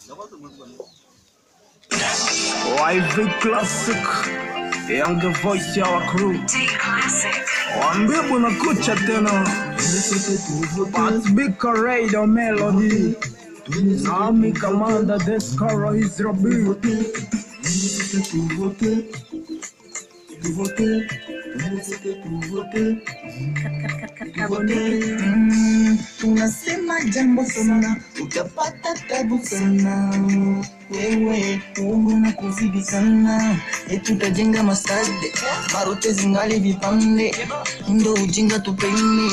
YV Classic Young the voice ya wa crew Waambie bwana kucha tena Patbika Radio Melody Nami Commander Descaro is Rabi Mm, tunasema jambo sana utapata tabu sana wewe uongo na kuzidi sana etutajenga masade marote zingali vipande ndo ujinga tupeni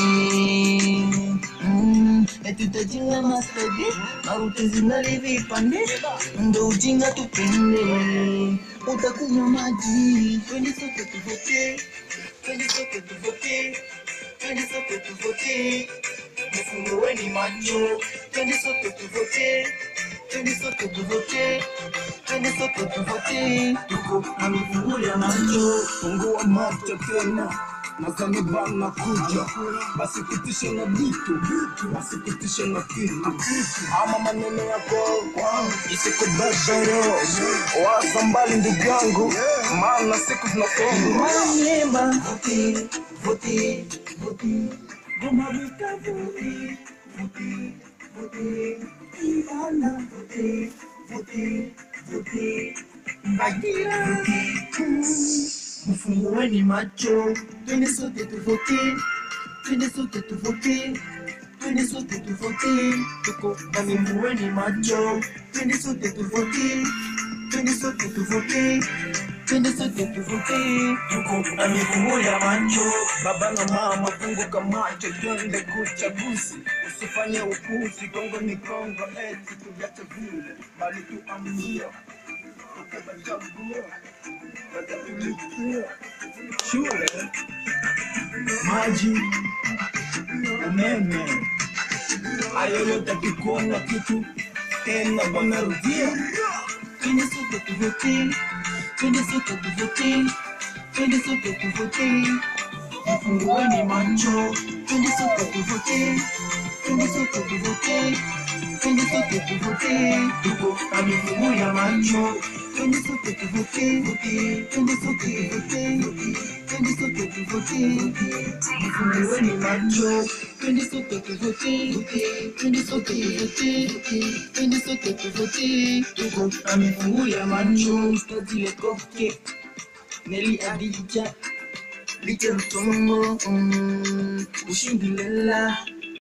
Mm, etutajenga masade marote zingali vipande ndo ujinga tupende utakunywa maji twende sote tuvote twende sote tuvote twende sote tuvote mfungueni macho twende sote tuvote twende sote tuvote twende sote tuvote tuko na mifungu ya macho Fungua macho tena Nadhani bana kuja Basikitishe na vitu Basikitishe na kitu Ama maneno yako Isikubebero Waza mbali ndugu yangu Maana siku zinasonga Manyema vote vote vote Goma vita vote vote vote Ivana vote vote vote Bagira vote Mfungueni macho twende sote tuvote twende sote tuvote twende sote tuvote tuko na mfungueni macho twende sote tuvote twende sote tuvote twende sote tuvote tuko na mifungu ya macho Baba na mama funguka macho twende kuchaguzi Usifanye upuzi Kongo ni Kongo eti tuviache vile Bali tuamia Tukabachagua Watatulipia Shule Maji Umeme Hayo yote kikuona kitu Tena wanarudia twende sote tuvote twende sote tuvote twende sote tuvote mfungueni macho twende sote tuvote twende sote tuvote twende sote tuvote tuko na mifungu ya macho twende sote tuvote twende sote tuvote twende sote tuvote mfungueni macho twende sote tuvote twende sote tuvote twende sote tuvote tuko na mifungu ya macho stadile koke Neli Adija Licha Mtongo mm, Ushindi Lela